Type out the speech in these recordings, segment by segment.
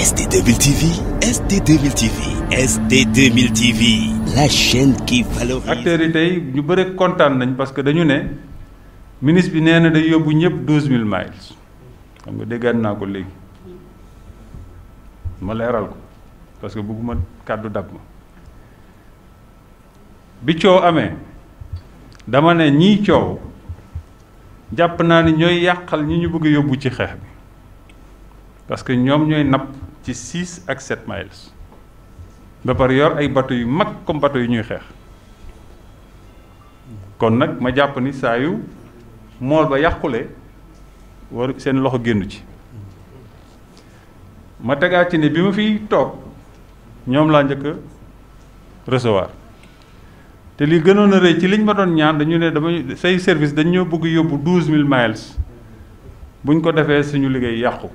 ST2000 TV, ST2000 TV, ST2000 TV, la chaîne qui valorise. acteurs yi tey ñu bëri kontaan nañ parce que dañu ne ministre bi nee na day yóbbu ñëpp douze mille miles xam nga déggaat naa ko léegi ma leeral ko parce que bëgguma kàddu dab ma bi coow amee dama ne ñii coow jàpp naa ni ñooy yàqal ñi ñu bëgg yóbbu ci xeex bi parce que ñoom ñooy napp ci six ak sept miles ba pare yor ay bateau yu mag comme bateau yu ñuy xeex kon nag ma jàpp ni saa yu mool ba yàqule war seen loxo génnu ci ma tegaat ci ne bi ma fiy toog ñoom laa njëkk a recevoir te li gënoon a rëy ci liñ ma doon ñaan dañu ne dama say service dañ ñoo bëgg yóbbu douze mille miles buñ ko defee suñu liggéey yàqu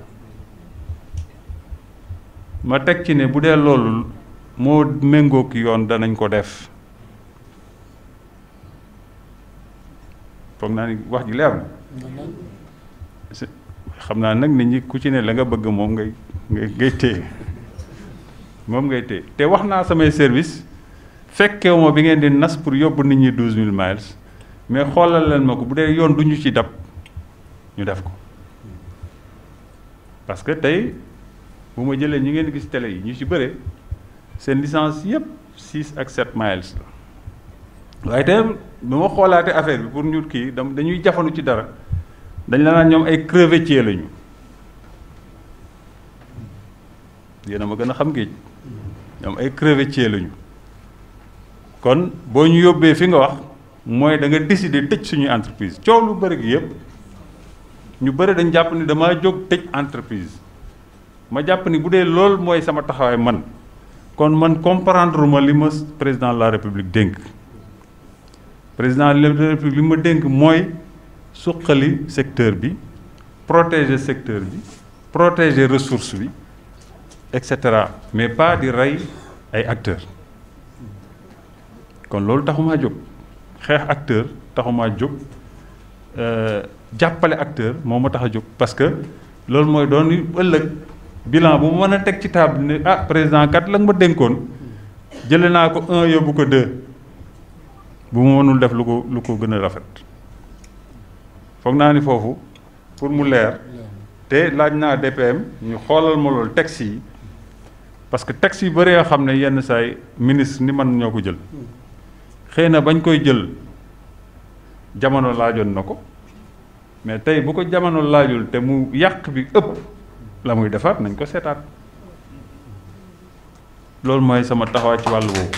ma teg ci ne bu dee loolu moo méngook yoon danañ ko def foog naa ni wax ji leer na xam naa nag nit ñi ku ci ne la nga bëgg moom ngay ngay ngay téye moom ngay téye te wax naa samay service fekkewu ma bi ngeen di nas pour yóbbu nit ñi douze mille miles mais xoolal leen ma ko bu dee yoon du ñu ci dab ñu def ko parce que tey bu ma jëlee ñi ngeen gis télé yi ñu ci bëre seen licence yëpp six ak sept miles la waaye tey bu ma xoolaatee affaire bi pour ñu kii dam dañuy jafandu ci dara dañ la naan ñoom ay crevettier lañu yéen a ma gën a xam géej ñoom ay crevettier lañu kon boo ñu yóbbee fi nga wax mooy da nga décider tëj suñuy entreprise coow lu bëri gi yëpp ñu bëri dañ jàpp ni damaa jóg tëj entreprise ma jàpp ni bu dee loolu mooy sama taxawaay man kon man comprendre ma li ma président de la république dénk président de la république li ma dénk mooy suqali secteur bi protéger secteur bi protéger ressource bi et cetera mais pas di rey ay acteurs kon loolu taxumaa jóg xeex acteur taxumaa jóg jàppale acteur moo ma tax a jóg parce que loolu mooy doon ëllëg bilan bu ma mën a teg ci table ne ah président kat la nga ma dénkoon jële naa ko un yóbbu ko deux bu ma mënul def lu ko lu ko gën a rafet foog naa ni foofu pour mu leer te laaj naa DPM ñu xoolal ma loolu texte yi parce que texte yu bëri yoo xam ne yenn saay ministre ni man ñoo ko jël xëy na bañ koy jël jamono laajoon na ko mais tey bu ko jamono laajul te mu yàq bi ëpp la muy defaat nañ ko seetaat loolu mooy sama taxawaay ci wàllu woowu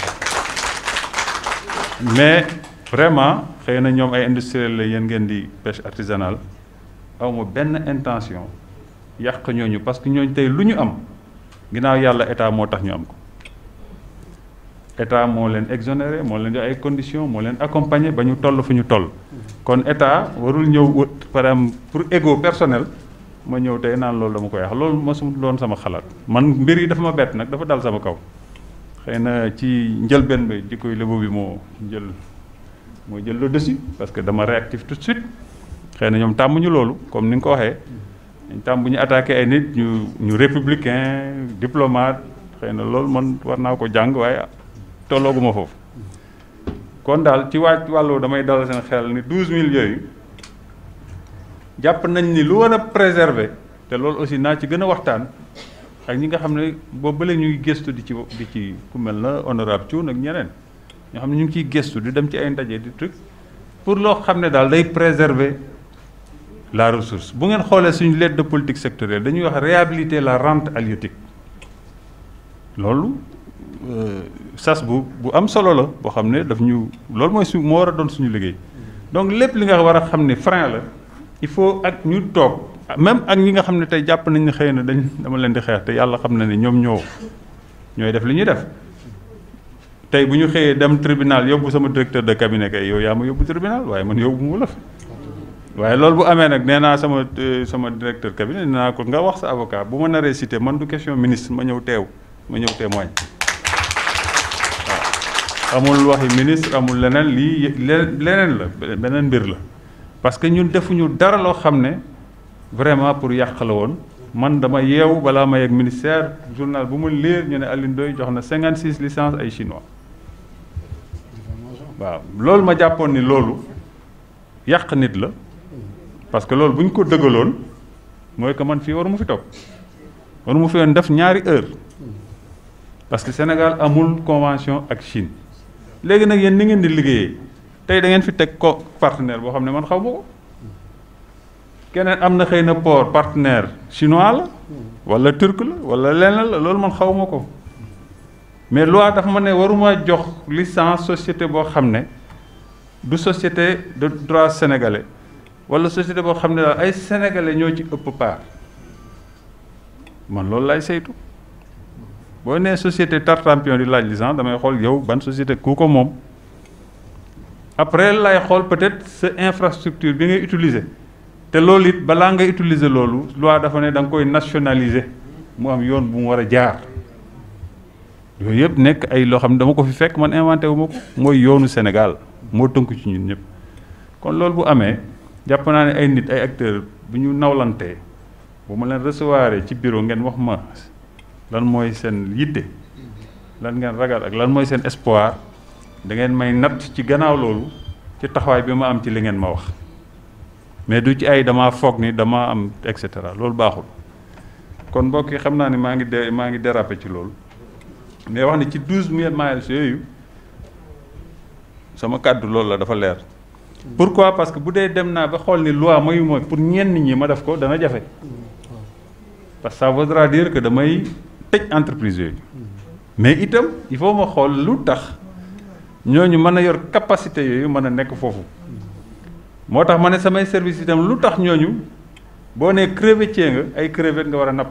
mais vraiment xëy na ñoom ay industriel la yéen ngeen di pêche artisanale awma benn intention yàq ñooñu parce que ñooñu tey lu ñu am ginnaaw yàlla état moo tax ñu am ko état moo leen exonéré moo leen jox ay conditions moo leen accompagner ba ñu toll fu ñu toll kon état warul ñëw par exemple pour ego personnel ma ñëw tey naan loolu dama koy wax loolu mosum doon sama xalaat man mbir yi dafa ma bett nag dafa dal sama kaw xëy na ci njëlbeen bi di koy lébo bi moo jël moo jël le dessus parce que dama réactif tout de suite xëy na ñoom tàmmuñu loolu comme ni nga ko waxee dañ tàmm bu ñu attaqué ay nit ñu ñu républicain diplomate xëy na loolu man war naa ko jàng waaye tollooguma foofu kon daal ci waaj wàllu damay dalal seen xel ni douze mille yooyu jàpp nañ ni lu war a préserver te loolu aussi naa ci gën a waxtaan ak ñi nga xam ne boobu ba léegi ñuy gëstu di ci di ci ku mel na honorable Thioune ak ñeneen ñoo xam ne ñu ngi ciy gëstu di dem ci ay ndaje di truc pour loo xam ne daal day préserver la ressource bu ngeen xoolee suñu lettre de politique sectorielle dañuy wax réhabiliter la rente halieutique loolu sas bu bu am solo la boo xam ne daf ñu loolu mooy su moo war a doon suñu liggéey donc lépp li nga war a xam ne frein la il faut ak ñu toog même ak ñi nga xam ne tey jàpp nañ ne xëy na dañ dama leen di xeex te yàlla xam na ne ñoom ñoo ñooy def li ñuy def tey bu ñu xëyee dem tribunal yóbbu sama directeur de cabinet kay yow yaa ma yóbbu tribunal waaye man yóbbu mu la fa waaye loolu bu amee nag nee naa sama sama directeur cabinet nee naa ko nga wax sa avocat bu ma naree cité man du question ministre ma ñëw teew ma ñëw témoigne waaw amul waxi ministre amul leneen lii leneen la beneen mbir la parce que ñun defuñu dara loo xam ne vraiment pour yàq la woon man dama yeewu balaa ma yegg ministère journal bu mu lire ñu ne Alioune Ndoye jox na 56 licences ay chinois waaw loolu ma jàppoon ni loolu yàq nit la parce que loolu bu ñu ko dëggaloon mooy que man fii waru mu fi toog waru mu fi woon def ñaari heure parce que Sénégal amul convention ak Chine léegi nag yéen ni ngeen di liggéeyee tey da ngeen fi teg ko partenaire boo xam ne man xaw ma ko keneen am na xëy na port partenaire chinois la wala turc la wala leneen la loolu man xaw ma ko mais loi dafa ma ne waruma jox licence société boo xam ne du société de droit sénégalais wala société boo xam ne daal ay sénégalais ñoo ci ëpp part man loolu lay saytu boo nee société Tartampion di laaj licence damay xool yow ban société ku ko moom après lay xool peut-être sa infrastructure bi ngay utiliser te loolu it balaa ngay utiliser loolu loi dafa ne da nga koy nationaliser mu am yoon bu mu war a jaar yooyu yëpp nekk ay loo xam ne dama ko fi fekk man inventé wu ma ko mooy yoonu Sénégal moo tënku ci ñun ñëpp kon loolu bu amee jàpp naa ne ay nit ay acteurs bu ñu nawlantee bu ma leen recevoir ci bureau ngeen wax ma lan mooy seen yitte lan ngeen ragal ak lan mooy seen espoir da ngeen may natt ci gannaaw loolu ci taxawaay bi ma am ci li ngeen ma wax mais du ci ay damaa foog ni dama am et cetera loolu baaxul kon mbokk yi xam naa ni maa ngi de maa ngi dérapé ci loolu mais wax ni ci douze mille miles yooyu sama kàddu loolu la dafa leer pourquoi parce que bu dee dem naa ba xool ni loi mayu ma pour ñenn ñi ma def ko dana jafe parce que ça voudra dire que damay tëj entreprise yooyu mais itam il faut ma xool lu tax ñooñu mën a yor capacité yooyu mën a nekk foofu moo tax ma ne samay service itam lu tax ñooñu boo nee crevettier nga ay crevette nga war a napp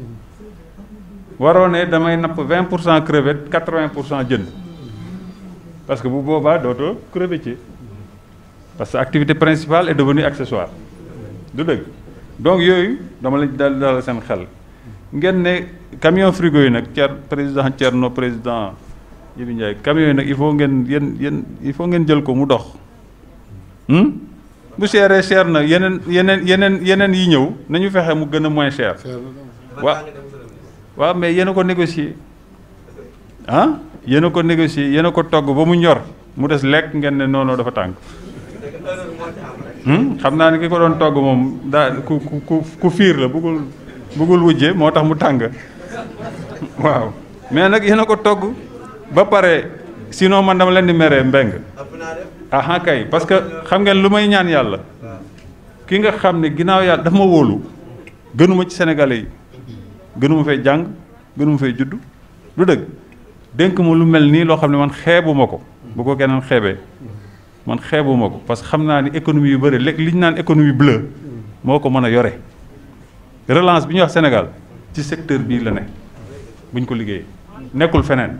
waroo ne damay napp vingt pour cent crevette quatre vingt pour cent jën parce que bu boobaa dootoo crevettier parce que activité principale est devenue accessoire du dëgg donc yooyu dama lañ dal dalal seen xel ngeen ne camion frigo yi nag Thier président Thierno président Jibi Ndiaye camion yi nag il faut ngeen yéen yéen il faut ngeen jël ko mu dox bu seeree cher na yeneen yeneen yeneen yeneen yi ñëw nañu fexe mu gën a moins cher waaw waaw mais yéen a ko négocier ah yéen a ko négocier yéen a ko togg ba mu ñor mu des lekk ngeen ne noonu dafa tàng xam naa ni ki ko doon togg moom daa ku ku ku fiir la bëggul bëggul wujje moo tax mu tàng waaw mais nag yéen a ko togg ba pare sinon man dama leen di meree mbeng aha kay parce que xam ngeen lu may ñaan yàlla ki nga xam ne ginnaaw yàlla dafa ma wóolu gënuma ci sénégalais yi gënuma fay jàng gënuma fay judd lu dëgg dénk ma lu mel nii loo xam ne man xeebuma ko bu ko keneen xeebee man xeebuma ko parce que xam naa ni économie yu bëri léegi li ñu naan économie bleue moo ko mën a yore relance bi ñuy wax Sénégal ci secteur bii la ne buñ ko liggéeyee nekkul feneen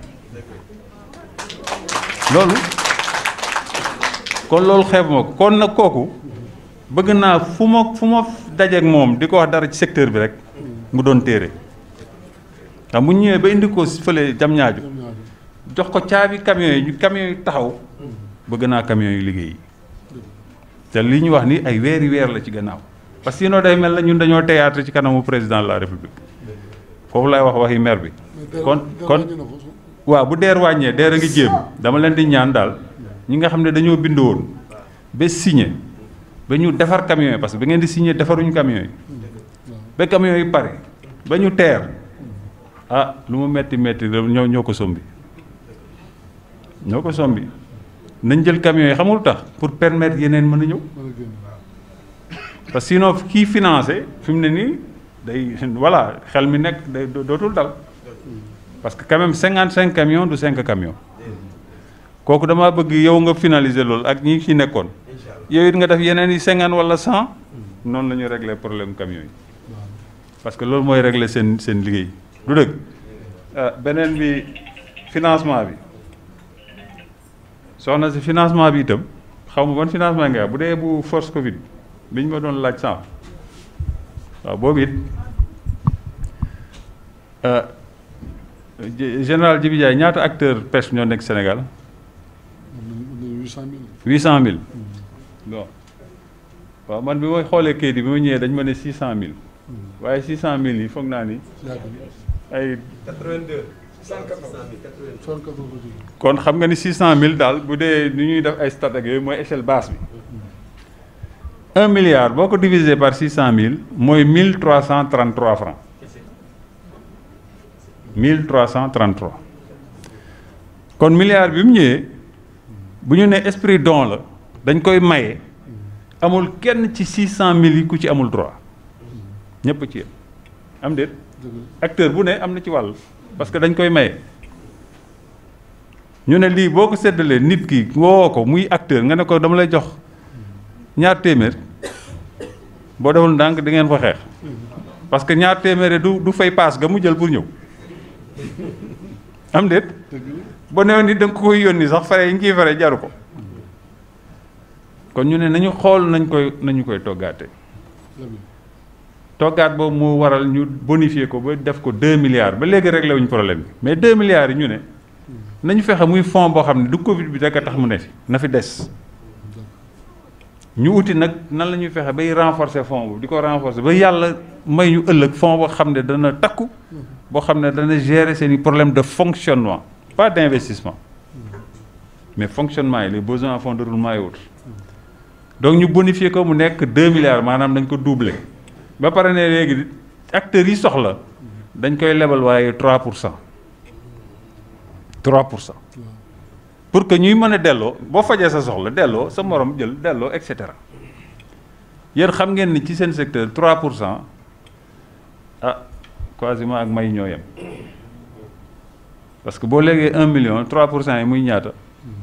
loolu kon loolu xeebuma ko kon nag kooku bëgg naa fu ma fu ma dajeek moom di ko wax dara ci secteur bi rek mu doon téere ndax mu ñëwee ba indi ko fële jam ñaaju jox ko caabi camion yi ñu camion yi taxaw bëgg naa camion yi liggéey te li ñu wax ni ay weeri weer la ci gannaaw parce que sinon day mel na ñun dañoo théâtre ci kanamu président de la république foofu laay wax waxi maire bi kon kon waaw bu deer wàññee deer a ngi jéem dama leen di ñaan daal ñi nga xam ne dañoo bind woon ba signé ba ñu defar camion yi parce que ba ngeen di signé defaruñu camion yi ba camion yi pare ba ñu teer ah lu mu metti metti ñoo ñoo ko sombi ñoo ko sombi nañ jël camion yi xamul tax pour permettre yeneen mën a ñëw parce que sinon kii financé fi mu ne nii day voilà xel mi nekk day dootul dal parce que quand même cinquante cinq camions du cinq camions kooku damaa bëgg yow nga finaliser loolu ak ñi ci nekkoon yow it nga def yeneen yi cinquante wala cent noonu la ñuy régler problème camions yi parce que loolu mooy régler seen seen liggéey du dëgg beneen bi financement bi soxna si financement bi itam xaw ma ban financement nga bu dee bu force Covid bi ñu ma doon laaj sànq waaw boobu it général Djibi Ndiaye ñaata acteur pêche ñoo nekk Sénégal. huit cent mille. huit cent mille. bon waaw man bi ma xoolee kayit yi bi ma ñëwee dañ ma ne six cent mille. waaye six cent mille yi foog naa ni yàgg na ay 82. 74 ko jógee. kon xam nga ni six cent mille daal bu dee ni ñuy def ay stat ak yooyu mooy échelle basse bi un milliard boo ko diviser par six cent mille mooy mille trois cent trente trois francs mille trois cent trente trois kon milliard bi mu ñëwee bu ñu nee esprit don la dañ koy maye amul kenn ci six cent mille yi ku ci amul droit ñëpp ci yem am déet dëgg la acteur bu ne am na ci wàll parce que dañ koy maye ñu ne lii boo ko séddalee nit ki woo ko muy acteur nga ne ko dama lay jox ñaar téeméer boo deful ndànk di ngeen fa xeex parce que ñaar téeméer du du fay paas ga mu jël pour ñëw am déet dëgg la ba newoon ni da nga ko koy yónni sax fare yi ngi fare jaru ko kon ñu ne nañu xool nañ koy nañu koy toggaate très bien toggaat boobu moo waral ñu bonifier ko ba def ko 2 milliards ba léegi réglé wuñ problème bi mais 2 milliards yi ñu ne nañu fexe muy fonds boo xam ne du Covid bi rek a tax mu ne fi na fi des ñu uti nag nan la ñuy fexe bay renforcer fonds boobu di ko renforcer ba yàlla may ñu ëllëg fonds boo xam ne dana takku boo xam ne dana gérer seen i problème de fonctionnement pas d' investissement mais fonctionnement yi les besoins en fonds de roulement et autres donc ñu bonifier ko mu nekk 2 milliards maanaam dañ ko doubler ba pare ne léegi acteurs yi soxla dañ koy lebal waaye 3 pour cent 3 pour cent waaw pour que ñuy mën a delloo boo fajee sa soxla delloo sa morom jël delloo et cetera yéen xam ngeen ni ci seen secteur 3 pour cent ah quasiment ak may ñoo yem parce que boo léegee 1 million 3 pour cent yi muy ñaata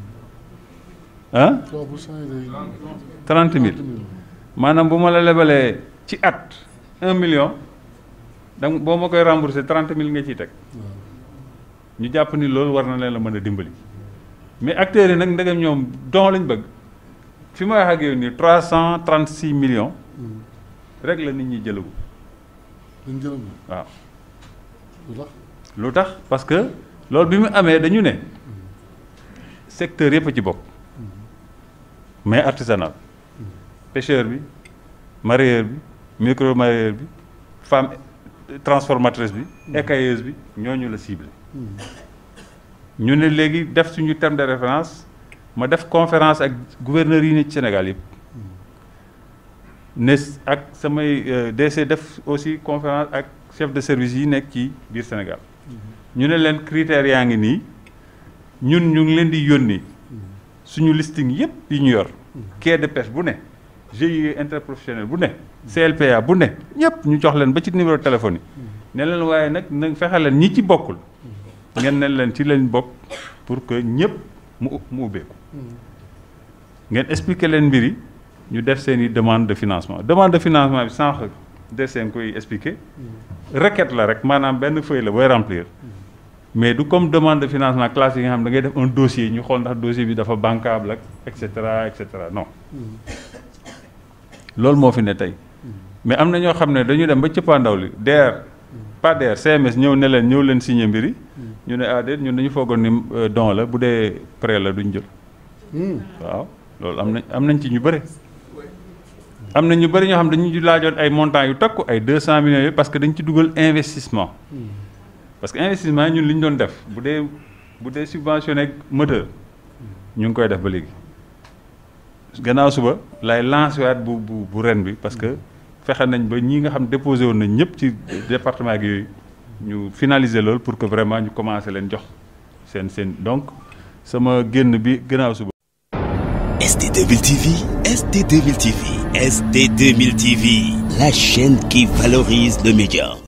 ah 3 pour cent yi day 30 000 maanaam bu ma la lebalee ci at 1 million donc boo ma koy remboursé 30 000 nga ciy teg waaw ñu jàpp ni loolu war na leen la mën a dimbali mais acteurs yi nag ndegam ñoom don lañ bëgg fi ma wax ak yow nii 336 millions rek la nit ñi jëlagu dañ jëlam waaw lu tax lu tax parce que loolu bi mu amee dañu ne secteur yëpp a ci bokk mais artisanal pêcheur bi mareyeur bi micro mareyeur bi femme transformatrice bi écailleuse bi ñooñu la ciblé ñu ne léegi def suñu terme de référence ma def conférence ak gouverneurs yi ne ci Sénégal yëpp ne ak samay euh, DC def aussi conférence ak chef de service yi nekk ci biir Sénégal ñu ne leen critères yaa ngi nii ñun ñu ngi leen di yónni suñu listing yëpp yi ñu yor quai de pêche bu ne GIE interprofessionnel bu ne CLPA bu ne ñëpp ñu jox leen ba ci numéro téléphone yi ne leen waaye nag na fexe leen ñi ci bokkul ngeen ne leen ci leen bokk pour que ñëpp mu mu ubbeeku ngeen expliquer leen mbir yi ñu def seen i demande de financement demande de financement bi sànq des nga koy expliquer requête la rek maanaam benn feuille la booy remplir mais du comme demande de financement classique yi nga xam da ngay def un dossier ñu xool ndax dossier bi dafa bancable ak et cetera et cetera non loolu moo fi ne tey mais am na ñoo xam ne dañu dem ba cëppaandaw li DER pas DER CMS ñëw ne leen ñëw leen signé mbir yi ñu ne ah déet ñun dañu foogoon ni euh, don la bu dee prêt la duñ jël waaw loolu am nañ am nañ ci ñu bëri am na ñu bëri ñoo xam dañu laajoon ay montants yu takku ay deux cent millions yi parce que dañ ci dugal investissement parce que investissement yi ñun li ñu doon def bu dee bu dee subventionné moteur ñu ngi koy def ba léegi gannaaw suba lay lancé waat bu bu bu ren bi parce que fexe nañ ba ñi nga xam déposé woon nañ ñëpp ci département ak yooyu ñu finaliser loolu pour que vraiment ñu commencé leen jox seen seen donc sama génn bi gannaaw suba. ST2000 TV, ST2000 TV, ST2000 TV, la chaîne qui valorise le média.